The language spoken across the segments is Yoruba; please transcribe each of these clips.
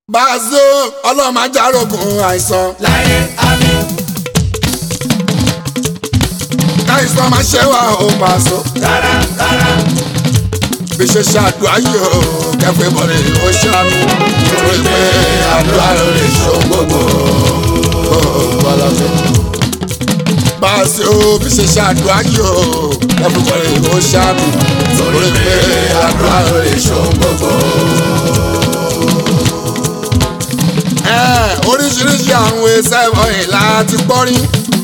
Bàzó ọlọ́mọ ajárogun àìsàn. láyé àmì Káìsàn máa ṣe wá ó Bàzó. rárá rárá Bí ṣe ṣàdúrà yìí ó kẹfẹ́ bọ̀rẹ̀ ó ṣàmì. Torí pé àdúrà ló lè ṣó gbogbo. Bàzó bí ṣe ṣàdúrà yìí ó kẹfẹ́ bọ̀rẹ̀ ó ṣàmì. Torí pé àdúrà ló lè ṣó gbogbo. Ẹ, oríṣiríṣi àwọn ẹsẹ̀ wọ̀nyí láti gbọ́ rí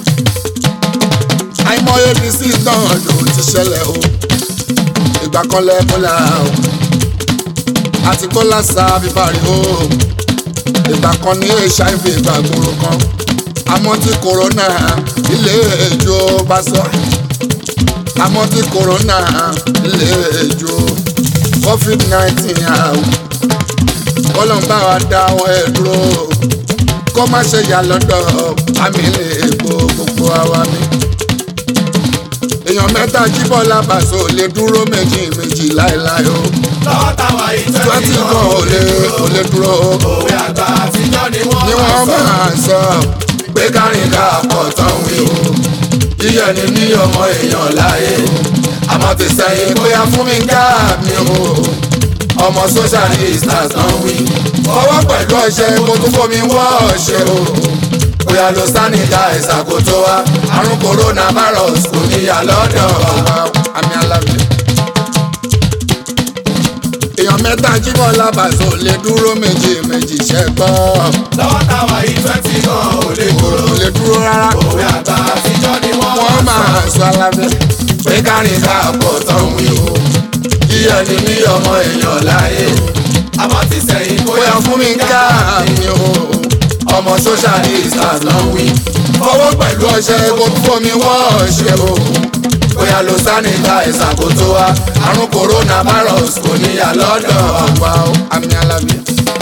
àìmọye ní sí náà ló ti ṣẹlẹ̀ o ìgbà kan lẹ́kọ́lá o àti kọ́lá sa bíbárí o ìgbà kan ní hiv ìgbàgbọ́rọ̀ kan àmọ́ tí kòrónà ilé ìjọ bá sọ àmọ́ tí kòrónà ilé ìjọ covid nineteen àwọn kọ́lọ́n bá wa dá wọn ẹ̀ dúró kó má ṣe yà lọ́dọ̀ àmì lè gbó gbogbo àwa mi. èèyàn mẹ́ta jíbọ̀ lábàṣọ lè dúró méjì méjì láéláé o lọ́wọ́ táwa yìí twenty twenty kan kan ò lè ò lè dúró o. òwe àgbà àtijọ́ ni wọ́n ni wọ́n máa sọ pé kárìn ká pọ̀ tán wí o. yíyẹ ni ní ọmọ èèyàn láyé àmọ́ ti sẹ́yìn bóyá fún mi ká mi o. ọmọ socialist náà wí. fọwọ́ pẹ̀lú ọṣẹ kó tún fomi wọ́ ọṣẹ o. bóyá lo sanitizer kó tó wá àrùn coronavirus kò níyà lọ́dọ̀ wa. àmì alábẹ́ èèyàn mẹ́ta jíbọ̀ lábàṣọ lè dúró méjì méjì ṣẹ́gbọ́. lọ́wọ́ táwa yìí twenty kan ò lè kúrò kò lè dúró rárá. òwe àgbà àtijọ́ ni wọ́n wọ́n máa sọ alábẹ́. pé kárìn ká pọ̀ tán wí o. yíyẹ ni ní ọmọ èèyàn láyé. àmọ́ ti sẹ́yìn bóyá fún mi ká mi o. ọmọ socialist náà wí. fọwọ́ pẹ̀lú ọṣẹ kó tún fomi wọ́ ọṣẹ o. bóyá lo sanitizer kó tó wá. àrùn coronavirus kò níyà lọ́dọ̀ àwa o. àmì alábẹ́.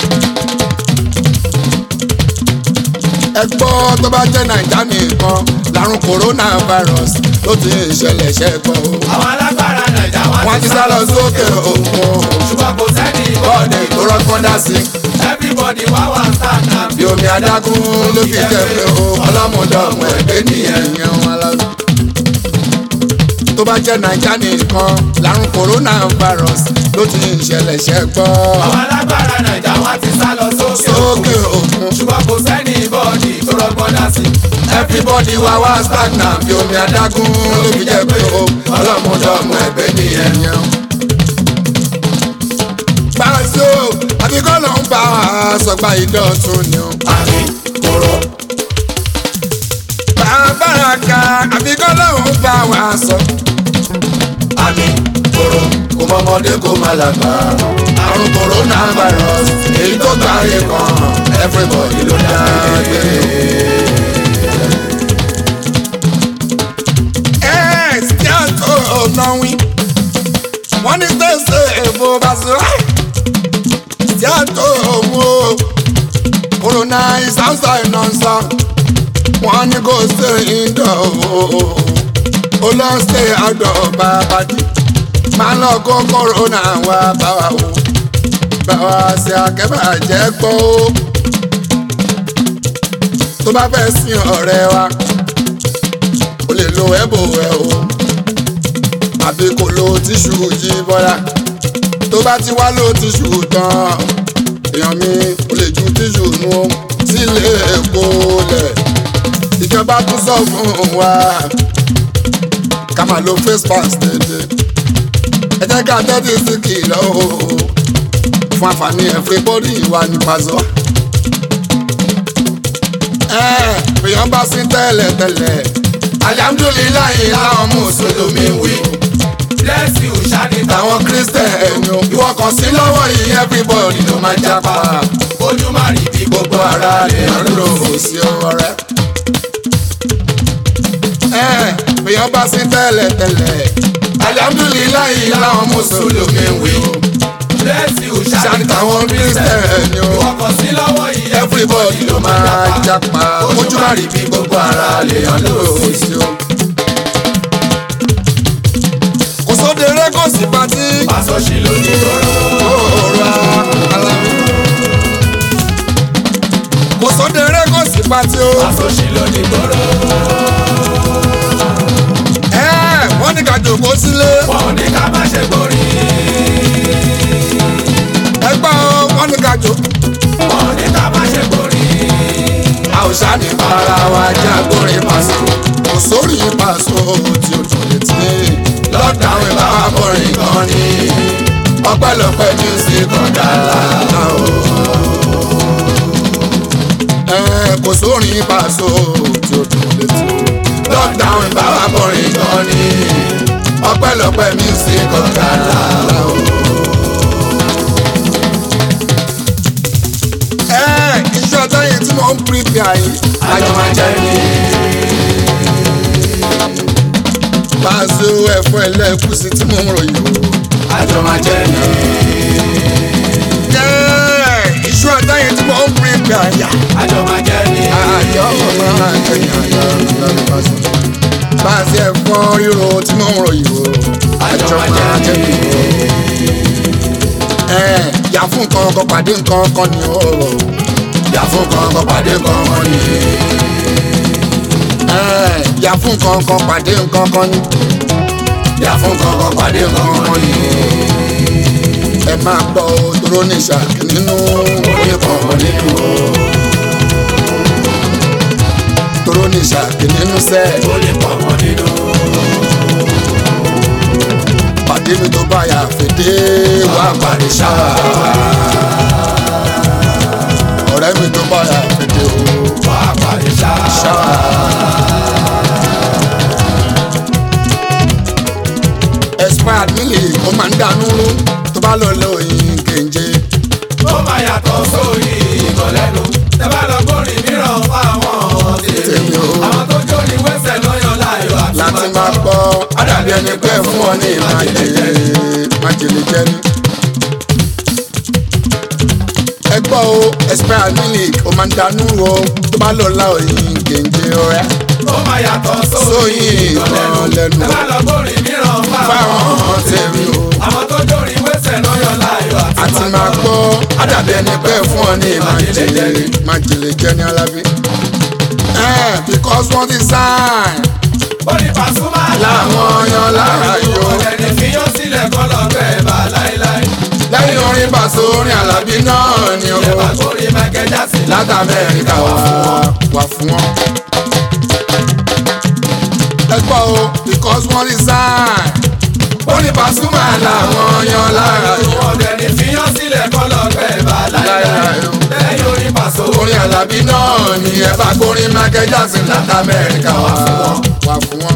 ẹ gbọ́ tó bá jẹ́ nàìjà nìkan làrùn coronavirus ló ti ṣẹlẹ̀ ṣẹ́gbọ́ o. àwọn alágbára nàìjà wọ́n ti sá lọ sókè òkun o. ṣùgbọ́n kò sẹ́ni bọ́ọ̀dì tó rọ́gbọ́n dá sí. everybody wá wá stand up bí omi adágún ló fi jẹ́ pé o ọlọ́mọdé ọmọ ẹgbẹ́ nìyẹn yẹn wọn lọ. tó bá jẹ́ nàìjà nìkan làrùn coronavirus ló ti ṣẹlẹ̀ ṣẹ́gbọ́. àwọn alágbára nàìjà wọ́n ti sá lọ sókè sókè òkun ṣùgbọ́n kò sẹ́ni bọ́ọ̀dì tó rọ́gbọ́n dá sí everybody wá wá stagnant bí omi adágún ló fi jẹ́ pé o ọlọ́mọdé ọmọ ẹgbẹ́ nìyẹn yẹn. Bàṣọ àbíkọ́ ló ń bá wa sọgbà ìdọ̀tún ni o. àmì kòrò Bàbára ka àbíkọ́ ló ń bá wa sọ. àmì kòrò Kò mọ̀mọ́dé kò má lágbà. Àrùn coronavirus èyí tó gbáyé kan everybody ló dá gbé. Ẹ ṣí àtò ọ̀nà wí. Wọ́n ní tẹ̀sẹ̀ èbó Bàṣọ. Ṣí àtò òwò. Corona is outside non-stop. Wọ́n ní kò ṣe indoor o. Ó lọ ṣe outdoor bàbá dì máa lọ kó kòrónà wá bá wa o bá wa ṣe akẹ́bàjẹ́ gbọ́ o tó bá fẹ́ sin ọ̀rẹ́ wa o lè lo ẹ̀bù ẹ̀ o àbí kò lo tíṣù yí bọ́lá tó bá ti wá lo tíṣù tán èèyàn mi o lè ju tíṣù nu o sílé èkó lẹ̀ ìjọba tún sọ fún wa ká máa lo face mask déédéé ẹ jẹ́ ká tẹ́tí sí kìlọ̀ o fún àǹfààní everybody wà ní pàṣọ. ẹ èèyàn bá sí tẹ́lẹ̀ tẹ́lẹ̀ alihamudulilayi láwọn mùsùlùmí wí bless you ṣáàdì táwọn kírísítẹ̀ẹ̀nì o ìwọ kan sí lọ́wọ́ yìí everybody ló máa jápa ojú má rí bí gbogbo ara lè rò ó sí ọ̀rẹ́. ẹ èèyàn bá sí tẹ́lẹ̀ tẹ́lẹ̀ alihamudulilayi láwọn mùsùlùmí wí bless you ṣáàdì ṣáàdì táwọn kírísítẹ̀ẹ̀nì o. ọkọ̀ sí lọ́wọ́ yìí everybody ló máa japa ojú má rí bí gbogbo ara lè hàn lóòsì o. kò sóde eré kò sí patí pàṣọ sí lónìí tọrọ òòrùn alámi. pátí ó. àsòṣì ló ní gbòòrò. ẹ wọ́n ní ká jòkó sílé. wọn ò ní ká má ṣe gbòòrì. ẹgbẹ́ o wọ́n ní ká jò. wọn ò ní ká má ṣe gbòòrì. àwùsá ní para wa jẹ́ agbórin pàṣẹ. kò sórí pàṣẹ tí o tún lè tí. lọ́dàwìn bá wà bọ̀rìn gan ni. ọpẹ́lọpẹ́ music ọ̀dà làlá o. ẹ kò sórí pàṣẹ tí o tún lè tí. lọ́dàwìn bá wà bọ̀rìn gan ni. ọpẹ́lọpẹ́ music ọ̀dà làlá o. ẹ iṣẹ́ ọjọ́ yẹn tí mo ń pírípì àyè. àjọ máa jẹ́ ní. Pàṣẹ ẹ̀fọ́ ẹlẹ́kùsí tí mo ń ròyìn o. àjọ máa jẹ́ ní. Jẹ́ iṣu ọjọ́ yẹn tí mo ń pírípì àyà. àjọ máa jẹ́ ní. Àjọ ọmọ àjẹyìn àyà lọ́dún pàṣẹ. Pàṣẹ ẹ̀fọ́ ríro tí mo ń ròyìn o. àjọ máa jẹ́ ní. Ẹ yà fún nǹkan ọkọ̀ pàdé nǹkan kan ni o. yà fún kankan pàdé kankan ní. Ẹ yà fún nǹkan ọkọ̀ pàdé nǹkan kan ni. yà fún kankan pàdé kankan ní. Ẹ máa gbọ́ òdòdó ní ìṣàkí nínú. orí kankan nínú o. Òdòdó ní ìṣàkí nínú sẹ́ẹ̀. orí kankan nínú. pàdé mi tó bá yà fèdè wá parí ṣáà. ọ̀rẹ́ mi tó bá yà fèdè o wà á parí ṣáà. ṣáà. expired milk ó máa ń dànù rú tó bá lọ lọ òyìn kéńjé. ó máa yàtọ̀ sórí ìkọlẹ́nu. tẹ bá lọ gbórin mìíràn fáwọn tèmi. Tèmi o. àwọn tó jó ní wẹ́sẹ̀ lọ́yọ̀ láyọ̀ àti láti máa gbọ́ àdàbí ẹni pé fún ọ ní májèlé májèlé jẹ́ni. ẹ gbọ́ o expired milk ó máa ń dànù rú o tó bá lọ lọ òyìn kéńjé ọ̀rẹ́. ó máa yàtọ̀ sórí Sóyìn ìkọlẹ́nu. ìkọlẹ́nu. tẹ bá lọ gbórin mìíràn fáwọn fáwọn tèmi o. àwọn tó jó ní wẹ́sẹ̀ lọ́yọ̀ láyọ̀ àti máa gbọ́ àdàbí ẹni pé fún ọ ní májèlé májèlé jẹ́ ní alábí. Eh, because wọ́n ti sign ó ní Pasuma láwọn yan lára yó. ẹni fi yán sílẹ̀ kọ́ lọ́gbẹ́ bá láéláé. lẹ́yìn orin bàṣọ orin alábí náà ni o. ẹ bá gbórin Michael Jackson láti amẹ́ríkà wá wà fún wọn. ẹ gbọ́ o because wọ́n ti sign. ó ní Pasuma láwọn yan lára yó. ọ̀dẹ̀ni fi yán sílẹ̀ kọ́ lọ́gbẹ́ bá láéláé. Láéláé o. lẹ́yìn orin Paso orin alábí náà ni ẹ bá gbórin Michael Jackson láti amẹ́ríkà wá fún wọn. wà fún wọn.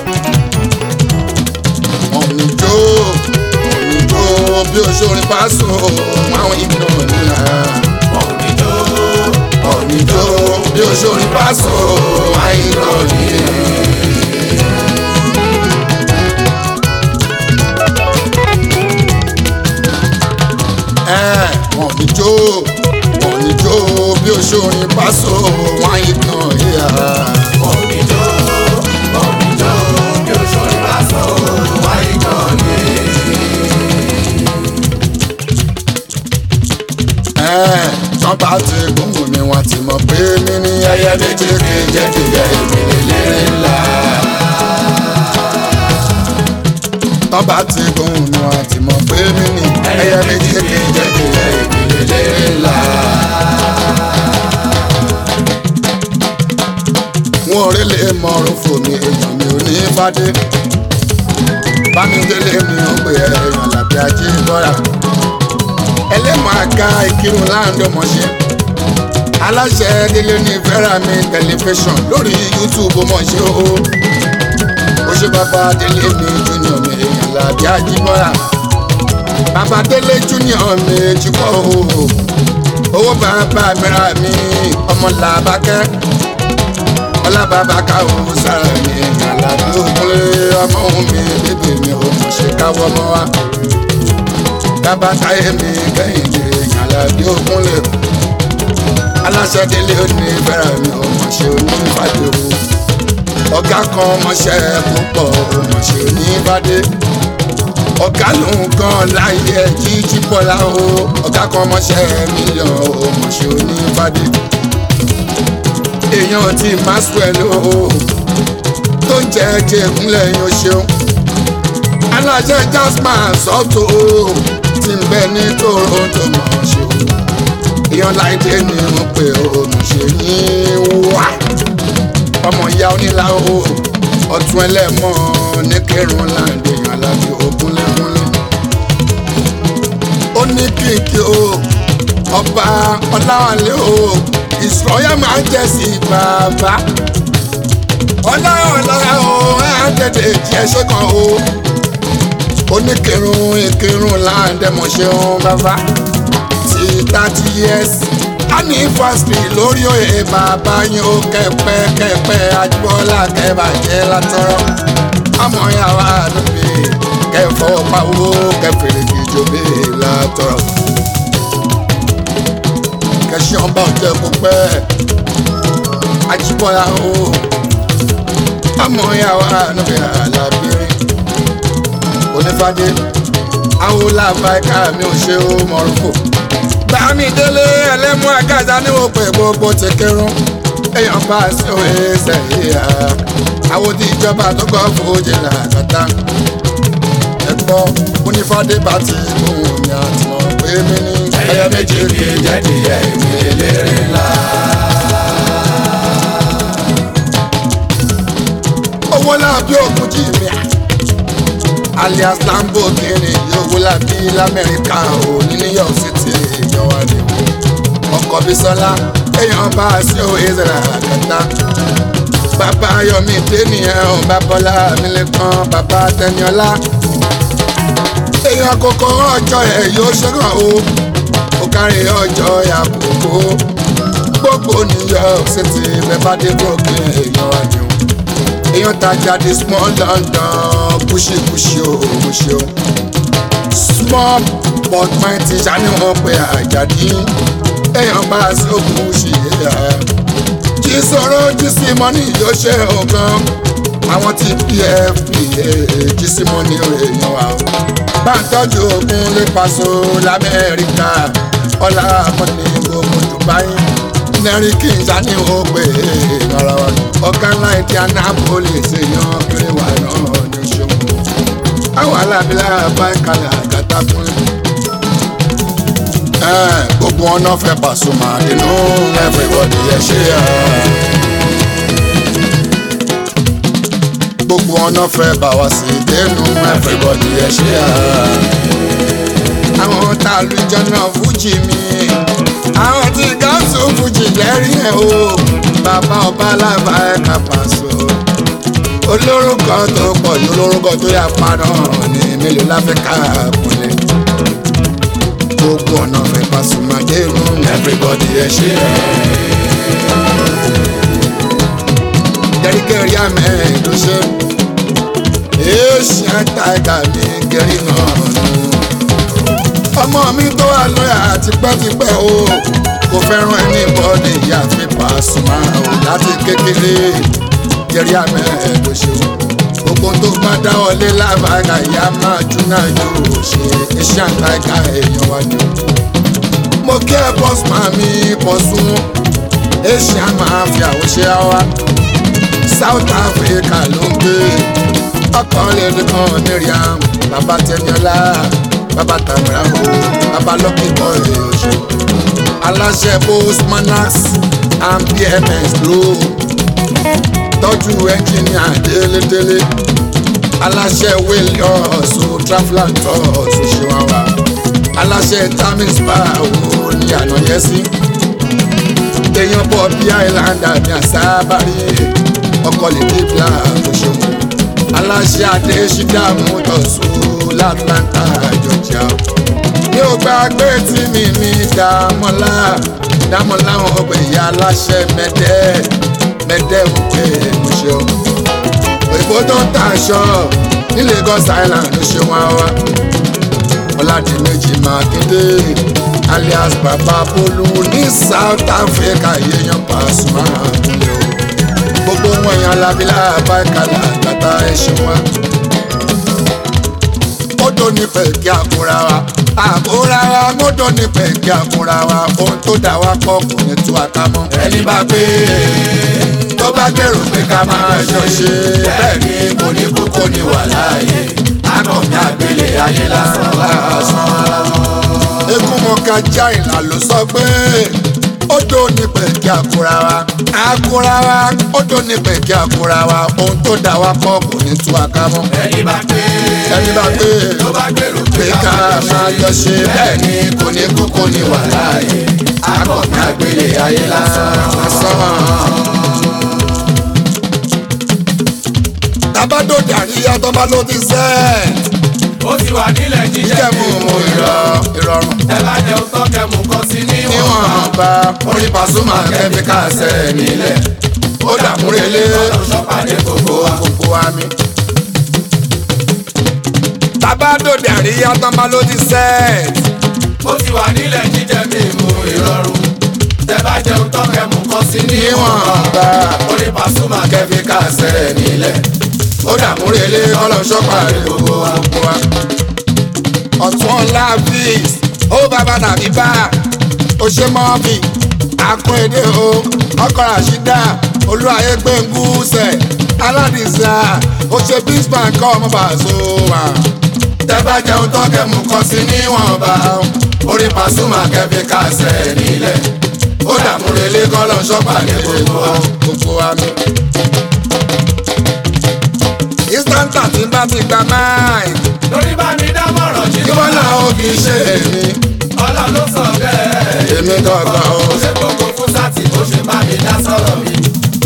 ọ̀nìjó ọ̀nìjó bí oṣoorin Paso àwọn ìgbìnà nìyà. òníjó ọ̀nìjó bí oṣoorin Paso àwọn ìgbìnà nìyà. ẹ ọ̀nìjó ọ̀nìjó bí oṣoorin Paso àwọn ìgbìnà nìyà. òníjó òníjó bí oṣoorin Paso wáyé kan ní. tán bá ti gbóhùn ni wọ́n ti mọ̀ pé mi ní ẹyẹ méjì kì í jẹ́ kí ẹ ìpìlẹ̀ ńlá. tán bá ti gbóhùn ni wọ́n ti mọ̀ pé mi ní ẹyẹ méjì kì í jẹ́ kí ẹ ìpìlẹ̀ ńlá. wọn ò rí lè mọ̀rún fò mí èèyàn mi ò ní fàdé. bámidélé ni ó pè é èèyàn làbí ajé bọ́ra ẹlẹ́mọ̀ àga ìkírun láàrin ọmọṣẹ́ aláṣẹ délé ní Verami tẹlifíṣàn lórí YouTube ọmọṣẹ́ o ó ṣe bàbá délé mi junior mi èèyàn làbí àjíbọ́ra bàbá délé junior mi jùkọ́ o owó bàbá mìíràn mi ọmọ làbákẹ́ ọlábàbà káwọ́ sára mi èèyàn làbí òkúlé ọmọ òun mi bébè mi ò mọ̀ ṣe káwọ́ mọ́ wa bàbá táyé mi kẹ́hìndé Àlàbí Ògúnlé aláṣẹ délé òní fẹ́ràn mi ò mọ̀ ṣe onífàdé o ọ̀gá kan mọ̀ṣẹ́ púpọ̀ ò mọ̀ ṣe onífàdé ọ̀gá lòun kan láyé jíjí bọ́lá o ọ̀gá kan mọ̀ṣẹ́ mílíọ̀n ò mọ̀ ṣe onífàdé èèyàn ti maxwell o tó ń jẹ́ jẹ́kúnlẹ̀ yín o ṣeun aláṣẹ jasper sọ́tò tí ń bẹ ní toronto mọ̀ ṣe o èèyàn láìdé ni wọ́n pè ó mọ̀ ṣe yín wá ọmọ ìyá onílà o ọtún ẹlẹ́mọ̀ ní kẹrùn láǹdé èèyàn alábí ògúnlẹ́gúnlẹ́ ó ní kìkì o ọba ọláwálé o ìsọyà máa ń jẹ sí bàbá ọlọ́ọ̀lọ́ra o ẹ̀ á tètè jẹ́ ṣé kan o oníkirun ìkirun láǹdẹ̀mọ̀ṣẹ́ bàbá ti thirty years anniversary lórí òye bàbá yín ó kẹpẹ kẹpẹ àjùbọ́lá kẹbàjẹ́ látọrọ ọmọ yàrá àdúgbò kẹfọ pawó kẹfìrì kìjọba látọrọ kẹsí ọba ọjọ kó pẹ àjùbọ́lá o ọmọ yàrá àdúgbò alábìrin onífàdé àwọn làbáìka mi ò ṣe ó mọ̀rúkọ bámi délé ẹlẹ́mú àgàzà ní wọ́n pè gbogbo ti kírun èèyàn bá sí òye sẹ́yìn à àwọn tí ìjọba tó kọ́ fòójì làkàtà ẹ̀gbọ́ onífàdé bá ti ohun mi àtìmọ̀ pé mi ní ẹyẹ méjì kì í jẹ́ díẹ̀ ìwé eléré ńlá. owó làbí òkú jì mí à alias lamborghini yòówó làbí lamẹ́ríkà ò ní new york city èèyàn wà ní ọkọ̀ bísọ́lá èèyàn bá a sí òye ìzẹ̀rẹ̀ àkàtà bàbá yomi dènìyàn ò bá bọ́lá mílíkan bàbá tẹniọlá èèyàn kòkó ọjọ́ ẹ̀ yóò ṣẹ́gun o ó kárí ọjọ́ àkókò gbogbo new york city bẹ́ẹ̀ bá dé brooklyn èèyàn wà ní èèyàn tajà di small london kúṣìkúṣì o kúṣì o small but mighty ṣáni wọn pe àjàdí èèyàn bá a sí òkú ṣì yá jí sọ̀rọ̀ jí sí mọ́nì yóò ṣe ọ̀gán àwọn tí pfp jí sí mọ́nì èèyàn wa o bá ń tọ́jú ogun lè paṣọ lamẹ́ríkà ọ̀là mọ́nì gbogbo dubai nẹ́ríkì ṣáni wọn pe èèyàn ara wa ọ̀gá ńlá ìdí anápolis èèyàn kiri wà náà ní ṣòwò àwọn alábílẹ̀ bá ń kalẹ̀ àgàtà fún ẹ. gbogbo ọ̀nà fẹ́ Pasuma inú everybody ẹ ṣe ẹ. gbogbo ọ̀nà fẹ́ bá wa sí dénú everybody ẹ ṣe ẹ. àwọn tá a lu jọ́nà fújì mi àwọn tí gáàsù fújì lẹ́rìí ẹ̀ o bàbá ọba alábà ẹ̀ka Paso olórúkọ tó pọ̀ ní olórúkọ tó yà padà ní mélòó láfíríkà kúnlẹ̀ gbogbo ọ̀nà fẹ́ Pasuma dérú everybody ẹ ṣe ẹ̀. kẹ́ríkẹ́rí àmẹ́ ló ṣe èèṣì àtàgà mi kẹ́rí náà nù. ọmọ mi tó wà lọ́yà tipẹ́tipẹ́ o kò fẹ́ràn ẹni bọ́ọ̀dì ìyá fi Pasuma o láti kékeré kẹ́rí àmẹ́ ló ṣe o gbogbo tó bá dáwọlé lábàgà ìyá máa júná yóò ṣe iṣẹ́ àtàgà èèyàn wá ní. mo kí ẹ bọ́sùmá mi pọ̀ sún asia máa fi àwòṣe wá South Africa ló ń gbé ọkàn lédè kan Miriam bàbá Tẹniọlá bàbá Tamara o bàbá Lucky Boy ọ̀ṣẹ́ aláṣẹ postmanax and PMS ló tọ́jú ẹnjìníà délédélé aláṣẹ williams o traveller tours ṣe wá wá aláṣẹ tamis bá owó ní àná yẹn sí èèyàn bọ̀ bí islander ní àsábàrí ọkọ̀ lè dé bla tó ṣe wọ́n aláṣẹ adéṣídà motors látlanta georgia mi ò gbàgbé tí mi ní dàmọ́lá dàmọ́lá wọn ọgbẹ̀ ìyá aláṣẹ mẹ́tẹ́ẹ̀ mẹ́tẹ́ẹ̀mù pé mo ṣeun. òyìnbó tó ń ta aṣọ ní Lagos Island ló ṣe wọn wá. Ọládìméjì Mákindé alias Bàbá Bólú ní South Africa yéèyàn Pasuma àtúndé o. gbogbo wọn yan alábílà bákàlà àgbàtà ẹṣin wa. mọ́tò nífẹ̀ẹ́ kí a kóra wa àkóra wa mọ́tò nífẹ̀ẹ́ kí a kóra wa ohun tó dà wá pọ̀ kò ní tú àkámọ́. ẹni bá pé tó bá gbèrò pé ká máa jọ ṣe bẹ́ẹ̀ ni kò ní kú kò ní wà láàyè akọ̀mí àgbélé ayé lásán lásán. eégún mọ̀ká jáìlá ló sọ pé ó dó ní pẹ̀kí àkúra wa àkúra wa ó dó ní pẹ̀kí àkúra wa ohun tó dá wa pọ̀ kò ní tú wa ká mọ́. ẹni bá pé ẹni bá pé tó bá gbèrò pé ká máa jọ ṣe bẹ́ẹ̀ ni kò ní kú kò ní wà láàyè akọ̀mí àgbélé ayé lásán lásán. tábàdó dàríyá tó bá ló ti sẹ́ẹ̀ ó ti wà nílẹ̀ jíjẹ́ jẹ́mu mu ìrọ̀ ìrọ̀rùn ẹ bá jẹun tán kẹmù kan sí níwọ̀n níwọ̀n bá orí Pasuma kẹ́míkà sẹ́ nílẹ̀ ó dàmúrelé ṣọ́pàdé gbogbo wa. gbogbo wa mi. tábàdòdì àríyá tán bá ló ti sẹ́ẹ̀tì ó ti wà nílẹ̀ jíjẹ́ mímu ìrọ̀rùn tẹ bá jẹun tán kẹmù kan sí níwọ̀n níwọ̀n bá orí Pasuma kẹ́míkà sẹ́ nílẹ̀ ó dàmúrelé ọlọ́ṣọ́pàdé gbogbo wa gbogbo wa. ọ̀tún ọ̀la fíìs ó bàbá tàbí bá ó ṣe mọ́ọ̀bì akún èdè o ọkọ̀ ràṣídà olúwayé gbẹ̀ngúsẹ̀ aládìsá ó ṣe bísman kọ́ ọmọ bàṣọ wà. tẹ́ bá jẹun tán kẹ́mu kan sí níwọ̀nba orí Pasuma kẹ́fí kásẹ̀ nílẹ̀ ó dààmú relé kọ́lọ́ ṣọ́pàdé gbogbo wa gbogbo wa mi. instanta tí bá ti gba máì lórí bá mi dámọ̀ràn jí kí wọ́n náà ó kì í ṣe èmi ọlọ́run ló sọ bẹ́ẹ̀. èmi gangan o. ó ṣe gbogbo fún sátì bó ṣe bá mi dá sọ̀rọ̀ mi.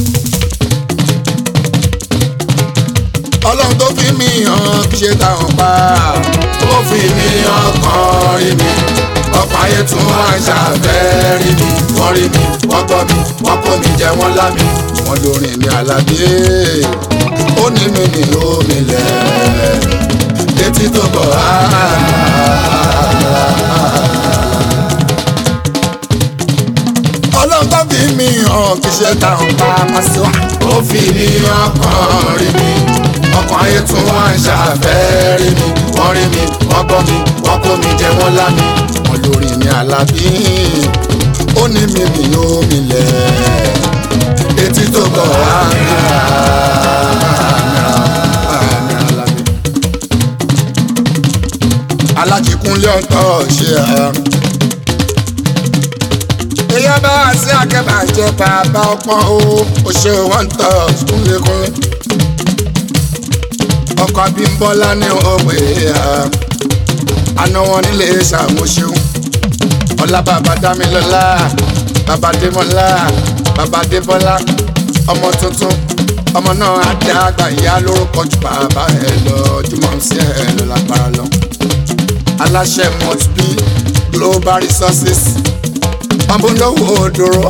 ọlọ́run tó fi mí hàn kí ṣe táwọn pa ó fi mí hàn kàn rí mi ọ̀pọ̀ ayé tún wá ń ṣàfẹ́ rí mi wọ́n rí mi wọ́n gbọ́ mi wọ́n kó mi jẹ wọ́n lá mi wọ́n lórin mi àlàbí ó ní mi ní omi lẹ̀ létí tó bọ̀ á. ọlọ́run tó fi mí hàn kí ṣe táwọn pa Pasuma ó fi mí hàn kàn rí mi ọkàn ayé tún wá ń ṣàfẹ́ rí mi wọ́n rí mi wọ́n gbọ́ mi wọ́n kó mi jẹ wọ́n lá mi wọ́n lórí mi àlàbí ó ní mi mi yóò mi lẹ̀ etí tó bọ̀ á mi alájíkúnlé ọ̀tọ̀ ṣe à. èèyàn bá wá sí akẹ́bàjẹ́ bàbá ọpọ́n o ò ṣe wọ́n tọ̀ kúnlékúnlé ọkọ̀ Abímbọ́lá ní òwe àná wọn nílé ṣàmúṣeun ọlá bàbá dámilọ́lá bàbá démọ́lá bàbá débọ́lá ọmọ tuntun ọmọ náà á dá àgbà ìyá lórúkọ ju bàbá ẹ lọ jùmọ̀ sí ẹ lọ lágbára lọ aláṣẹ must be global resources ọmọlówó òdòrò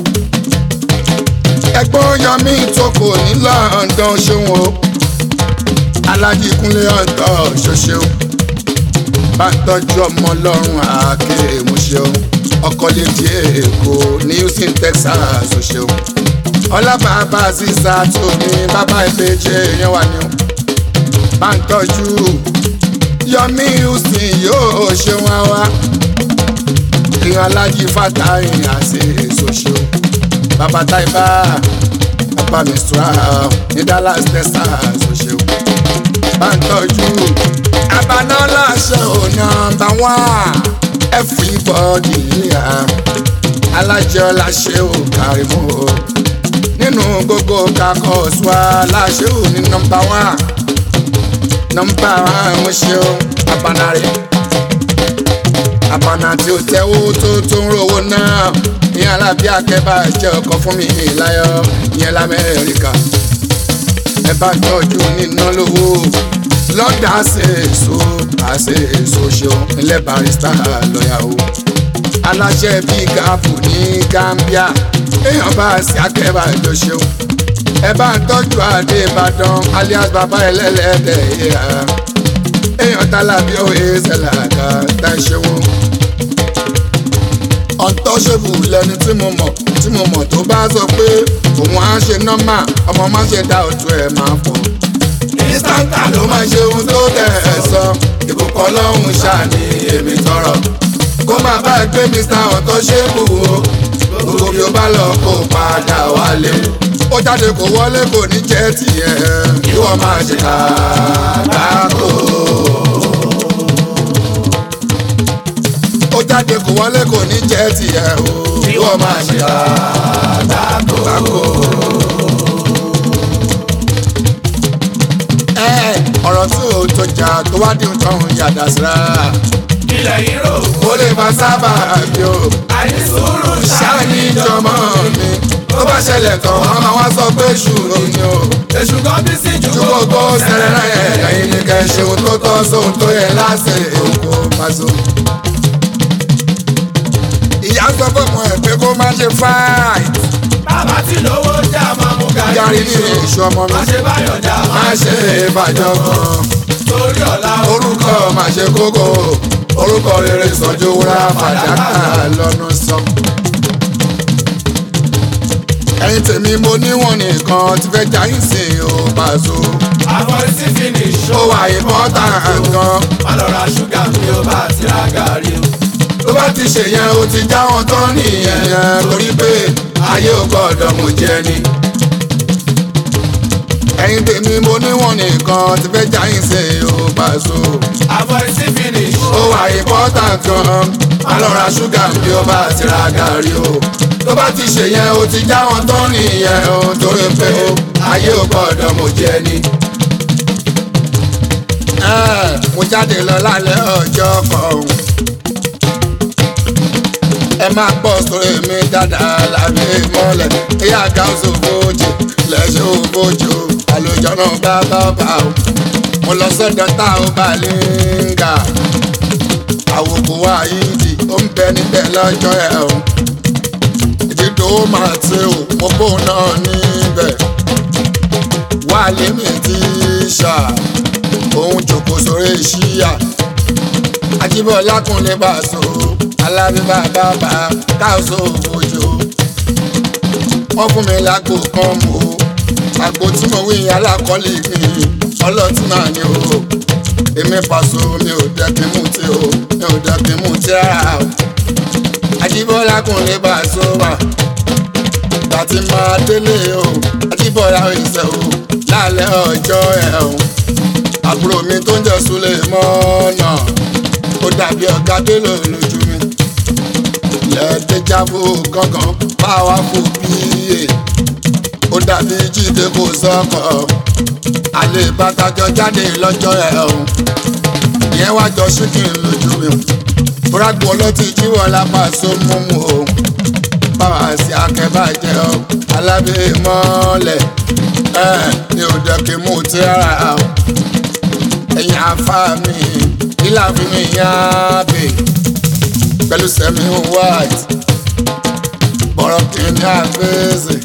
ẹ̀gbọ́n yọmí tó kò ní London ṣéun o alájí kúnlé ọ̀tọ̀ ṣoṣeun bá ń tọ́jú ọmọ ọlọ́run àáké ìmúṣeun ọkọ létí èkó ní Houston Texas ṣoṣeun ọlábàbà sísá tó ní bàbá ìbejì èèyàn wà ní o bá ń tọ́jú yọmí Houston yóò ṣeun àwa èèyàn alájí fàtàyìn àti èso ṣeun bàbá táìbà bàbá mistura ní Dallas Texas ṣoṣeun bá ń tọ́jú abaná láṣẹ ò nọ́mbà wán everybody yíya alájọ láṣẹ ò kárí mú o nínú gbogbo kakọ ṣùwà láṣẹ ò ní nọ́mbà wán nọ́mbà wán mo ṣe o abaná rẹ abaná tí ó tẹ́wọ́ tó tó ń rówó náà ní alábí akẹ́bà jẹ́ ọkọ fún mi láyọ̀ ìyẹn lamẹ́ríkà ẹ bá tọ́jú níná lówó lọ́dà ṣe èso àṣe èso ṣeun ilẹ̀ barista lọ́yà o aláṣẹ bíi gáàpù ní Gambia èèyàn bá ṣe akẹ́bà ló ṣeun ẹ bá ń tọ́jú adé Ìbàdàn alias bàbá ẹlẹ́lẹ́dẹ̀ yíya èèyàn tálábí òye ṣẹlẹ̀ká tá ẹ ṣeun ọ̀ntọ́ṣẹ́bù lẹni tí mo mọ̀ tí mo mọ̀ tó bá sọ pé òun á ṣe nọ́mà ọmọ má ṣe dá òtún ẹ̀ máa fọ̀ ìstántà ló máa ṣe ohun tó tẹ̀ ẹ́ sọ ìbùkún ọlọ́run ṣàní èmi tọrọ kó máa bá ẹgbẹ́ mr ọ̀tọ́ ṣe bù ó gbogbo bí ó bá lọ kó padà wálé ó jáde kó wọlé kò ní jẹ́ tiẹ̀ ìwọ máa ṣe àgbákò. ó jáde kó wọlé kò ní jẹ́ tiẹ̀ o ìwọ máa ṣe àgbákò. ẹ ọ̀rọ̀ tí ò tó jà tó wá dín tọ́hún yàdá síra ilẹ̀ yìí rò ó lè fa sábà bí o àìsùúrù ṣáà ní ìjọmọ́ mi tó bá ṣẹlẹ̀ tán wọ́n máa wá sọ pé ṣùrù ni o èṣù kan bí sí ju ju gbogbo sẹ̀rẹ̀ ẹ̀ lẹ́yìn ní kẹ́ ṣe ohun tó tọ́ sóhun tó yẹ láṣẹ òkú pàṣẹ. ìyá sọ fún ọmọ ẹ pé kó má ṣe fáìt bàbá tí lówó jà máa mú yàrá gàrí ní èso ọmọ mi má ṣe báyọ̀ jà má ṣe ìbàjọ́ kan torí ọ̀la orúkọ má ṣe kókó orúkọ rere sọjú wúrà fàdákà lọ́nà sọ. ẹ̀yin tèmi mo níwọ̀n nìkan ti fẹ́ jáyìn sí i ó pàṣọ. àfọ̀rísí finish ó wà ìmọ̀ta gan. má lọ ra ṣúgà mi ó bá ti ra gàrí o. tó bá ti ṣe yẹn o ti já wọn tán nìyẹn torí pé ayé ò gbọ́dọ̀ mú jẹ ni. ẹ̀yin tèmi mo níwọ̀n nìkan ti fẹ́ jáyìn sí i ó pàṣọ. àfọ̀rísí finish ó wà ìmọ̀ta gan. má lọ ra ṣúgà bí ó bá ti ra gàrí o. tó bá ti ṣe yẹn o ti já wọn tán nìyẹn o torí pé ayé ò gbọ́dọ̀ mú jẹ ni. Ẹ́, mo jáde lọ lálẹ́ ọjọ́ kan ẹ máa gbọ́ sórí mi dáadáa lábẹ́ mọ́lẹ̀ ìyá gáúsù fojì lẹ́sẹ̀ òfojì o àlùjọ náà bá bá bá o mo lọ sọ́dọ̀ tá ò bá língà àwòkù wa yìí ó ń bẹ níbẹ̀ lọ́jọ́ ẹ̀ o ìdídò ó máa ti o mo bóun náà níbẹ̀ wà lémi tí ṣá òun jòkó sórí ìṣíyà Ajíbọ́lá kúnlé bá so alábíbá bàbá káàsó òjò wọ́n fún mi lágbo kan mọ́ àgbo tí mo wí alákọ̀ọ́lì mi ọlọ́tí máa ní o èmi pàṣọ mi ò dẹ́kin mú tí o mi ò dẹ́kin mú tí rárá o Ajíbọ́lá kúnlé bá so wà tàti máa délé o Ajíbọ́lá ìṣẹ́ o lálẹ́ ọjọ́ ẹ̀ o àbúrò mi tó ń jẹ́ Súlẹ̀ mọ́nà ó dàbí ọ̀gá délò lójú mi lẹ́ẹ̀dẹ́jábò gángan báwa kò bíyè ó dàbí jíde kò sọ́kọ̀ àlè bàtàjọ jáde lọ́jọ́ ẹ̀ o ìyẹn wá jọ ṣíkìn lójú mi fúrágbó ọlọ́tí jíwọ́ lápá sómúmú o báwa sí akẹ́bàjẹ́ o alábẹ́ mọ́lẹ̀ ẹ̀ ní òdẹ̀kẹ́ mú tí rárá o ẹ̀yin afá mi ilá fi mi yán bè pẹ̀lú sẹ́mi white bọ̀rọ̀ kìíní àfẹ́sẹ̀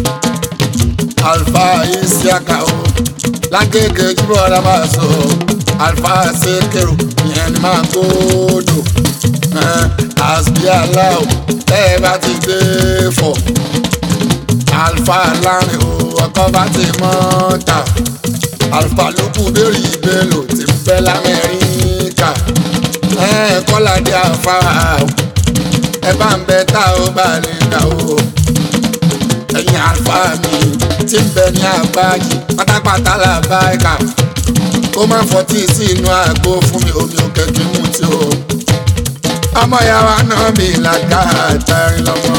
alfa isiaka o lágége jíbọ̀ ọ̀dà máa sọ alfa sekero ìyẹn ni máa gbódò àsbí aláwọ̀ bẹ́ẹ̀ bá ti dé fọ̀ alfa lárin o ọkọ̀ bá ti mọ́ ta alfa ló kù bẹ́ẹ̀rì ìbélò ti bẹ́ lamẹ́ríkà kọ́ládé àfárá o ẹ bá ń bẹ tá ò bá lè kà o ẹ̀yin alfa mi ti ń bẹ ní àgbáyé pátápátá là bá ẹ̀ka kó má fọtí sí inú àgbo fún mi omi òkè kí mú tí o ọmọ yàrá náà mi làgá àtàrin lọ́mọ.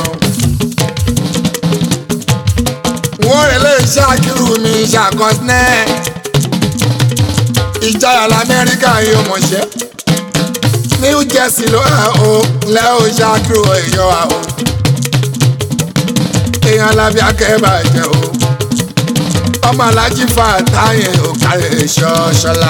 wọ́n rẹ̀ lè ṣàkírù mi ṣàkọsílẹ̀ ìjayà lamẹ́ríkà yóò mọ̀ṣẹ́ new jersey ló hàn ó lẹ́ ó ṣàkírù èèyàn wa o èèyàn alábí akẹ́bà jẹ́ o ọmọ alájí fa táyé òkàlẹ̀ ṣọ́ṣọ́lá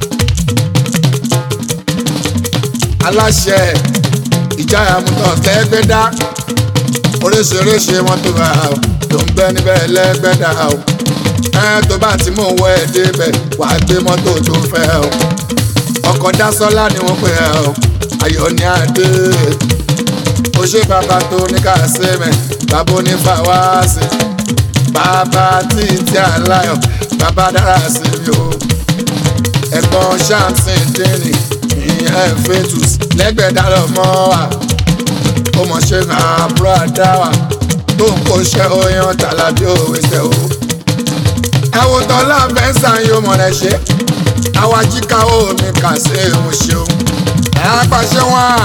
aláṣẹ ìjayà mutọ̀ lẹ́gbẹ́dá oríṣiríṣi wọn tó bá o tó ń bẹ níbẹ̀ lẹ́gbẹ́dá o ẹ tó bá ti mú wọ ẹ débẹ̀ wà á gbé mọ́tò tó fẹ́ o ọkọ̀ dásọ́lá ni wọ́n pè ẹ́ o ayọ̀ ní adé ó ṣe bàbá tó ní kásẹ̀mẹ̀ bàbá onífàwáàsì bàbá títí aláyọ̀ bàbá dára sí mi o ẹ̀gbọ́n ṣáàmsìn dínì ìyẹn fetus lẹ́gbẹ̀dá lọ́mọ́ wa ó mọ̀ ṣe àbúrò àdáwà tó ń kó ṣe oyan tàlàbí òwe ṣe o. ẹ̀wòtọ́ láfẹ́sàn yóò mọ̀ rẹ̀ ṣe àwa jíkà omi kà sí òun ṣeun. àpàṣẹ wọn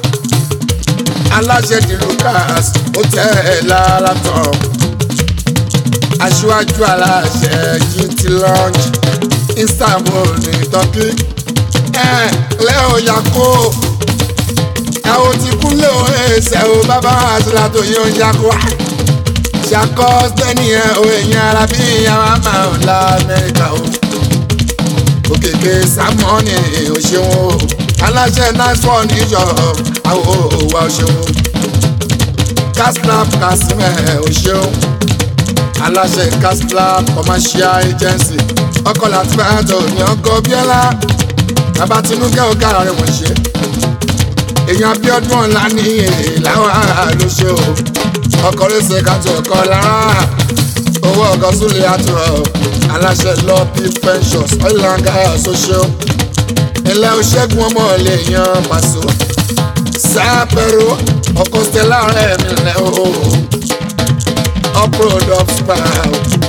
aláṣẹ di Lucas ó tẹ́ ẹ lára tán. aṣíwájú aláṣẹ gt lounge Istanbul ní Turkey. ẹ lẹ́ọ̀ yàkó ẹ ò ti kúnlẹ̀ o ẹsẹ̀ o bàbá àtúntà tó yẹ o ṣàkó ṣàkó sẹ́ni ẹ o èèyàn ara bí ìyàwó àmà ò la Amẹ́ríkà o òkèké sámọ́ọ̀nì ò ṣeun o aláṣẹ nice one níjọ àwọn òwà ò ṣeun casnap casimẹ ò ṣeun aláṣẹ casnap commercial agency ọkọ̀ láti bá àtọ̀ ní ọkọ̀ bíọ́lá bàbá tinúkẹ́ ọ̀gá rẹ̀ wọ́n ṣe èèyàn Abíọ́dún ọ̀la ní ìlàwọ̀ ló ṣe o ọkọ̀ rẹ̀ṣẹ̀ kàtó ọkọ̀ lára owó ọkọ̀ súnlẹ̀ àtúrọ̀ aláṣẹ lọ bí pensions oil and gas social ilẹ̀ òṣègùn ọmọ lè yan pàṣọ sáàpẹ̀rọ ọkọ̀ stella rẹ̀ mi lẹ̀ o uproad of spam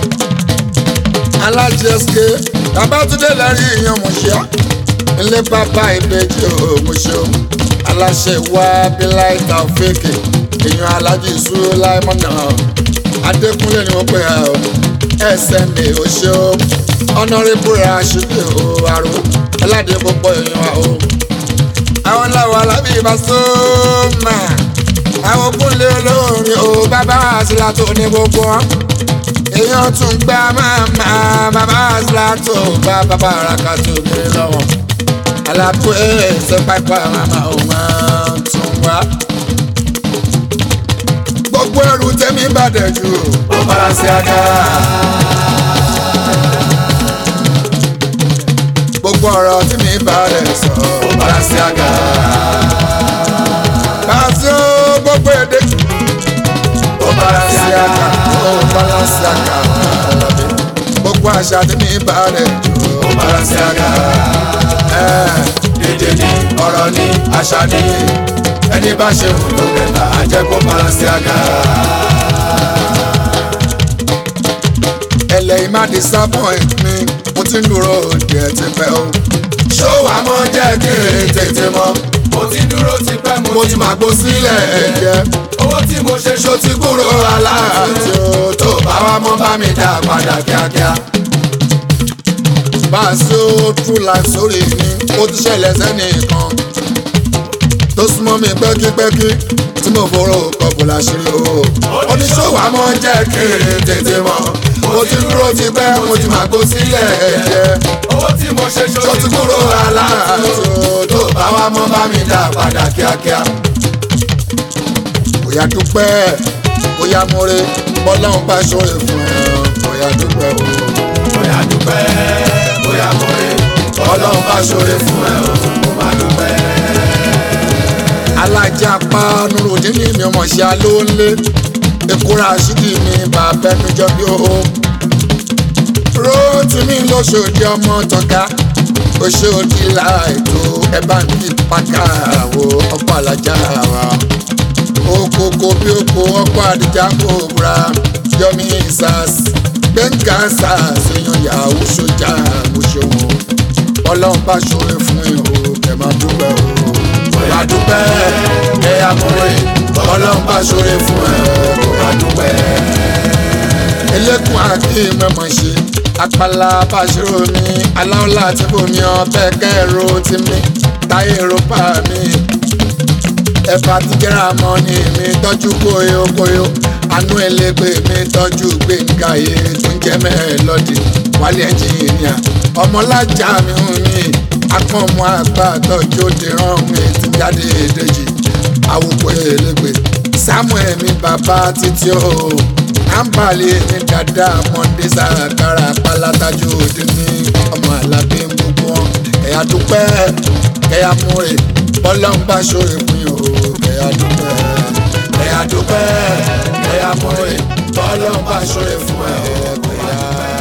alájẹsẹ Babátúndé lẹ́rìí ìyẹn mọ̀ṣẹ́ ilé bàbá ìbejì o mọ̀ṣẹ́ aláṣẹ wa bíláì tàfíìkì èèyàn alájí ìṣúró láìmọ́nà adékúnlé ni wọ́n pè á o sma oṣù ọ̀nàrẹ́bù rashidi o àrò aládé púpọ̀ èèyàn wa o. àwọn làwọn alábí ìbásọ́mà àwọn kúnlé olórin o bàbá àṣìlá tó ní gbogbo wọn. èèyàn tún gbá màmá bàbá àṣìlá tó bá bàbá àràkà tó kéré lọ́wọ́ alábú ẹsẹ pápá màmá ò máa tún wá. gbogbo ẹrù tẹ́mi bàdẹ̀ jù. ó bára sí aga. gbogbo ọ̀rọ̀ tí mi bàdẹ̀ sọ. ó bára sí aga. bàtí ó gbogbo èdè. ó bára sí aga. ó bára sí àga. gbogbo àṣà tí mi bàdẹ̀ jù. ó bára sí aga. èdè ni ọ̀rọ̀ ni àṣà ni ẹni bá ṣe wù ló kẹta àjẹ́ kó bára sí aga. ẹlẹ́yìn má disappoint mi mo ti ń dúró òde ẹ̀ ti pẹ́ o. ṣó wàá mọ jẹ́ kí n tètè mọ̀ mo ti dúró ti pẹ́ mo ti máa gbó sílẹ̀ ẹ̀jẹ̀. owó tí mo ṣe ṣó ti kúrò aláàtì o tó bá wa mọ́ bá mi dá padà kíákíá. bá a ṣe ó true life sórí mi ó ti ṣẹlẹ̀ sẹ́nìkan tó súnmọ́ mi pẹ́kípẹ́kí tí mo forò kọ̀bù láṣìírí o. oníṣòwò àmọ́ jẹ́ kí n tètè mọ̀ mo ti dúró ti pẹ́ mo ti máa gbó sílẹ̀ ẹ̀jẹ̀. owó tí mo ṣe ṣó tó ti ti kúrò kúrò aláàtì aláàtì o tó bá wa mọ́ bá mi dá padà kíákíá. bóyá dúpẹ́ bóyá múre bọ́láhùn bá ṣòro fún ẹ bóyá dúpẹ́ o. bóyá dúpẹ́ bóyá mọ̀rẹ́ ọlọ́run bá ṣoore fún ẹ o kò má dúpẹ́. alájà pa nurudin ní mi ọmọ ṣe alówó ńlé ekura ṣídì mi bàbá ẹnu jọ bí o. róòtù mi lóṣòdì ọmọ tọ́ka oṣòdì láìtó ẹ bá ń kí pàkà wo ọkọ̀ alájà wa. okoko bí oko ọkọ̀ àdìjà kò búra yọmi sars gbẹ̀ngà sars èèyàn yahoo sójà mo ṣe wọn ọlọ́run bá ṣoore fún yín o kẹ̀ máa dúpẹ́ o bóyá dúpẹ́ ẹ̀yà mọ̀rẹ́ ọlọ́run bá ṣoore fún ẹ o kò má dúpẹ́. elékun àti mẹ́mọ̀ ṣe apala bàṣírò mi aláwọ̀lá àti bòmí ọbẹ̀ kẹ́rù ti mi táyé rọ́pà mi ẹ̀fà ti jẹ́ra mọ́ ni mi tọ́jú kóyó kóyó àánú ẹlẹ́gbẹ́ mi tọ́jú gbẹ̀ngà yìí tó ń jẹ́ mẹ́ẹ̀lọ́dì wálé ẹnjìnìà ọmọlájà mi hùn mí akọ́mọ àgbà tọ́jú òde rán mi ti jáde èdèjì àwòkọ́ ẹlẹ́gbẹ́ samuel mi bàbá títí o àǹbálẹ̀ ní dada mọ́ndé sàkàrà pálátájú òde ní ọmọ alábí gbogbo wọn ẹ̀yà dúpẹ́ kẹ́yà múre bọ́lọ́n bá ṣòro fún yín o kẹ́yà dúpẹ́ ẹ̀yà dúpẹ́ ẹ̀yà mọ̀rẹ́ ọlọ́run bá ṣoore fún ẹ o kò má dúpẹ́.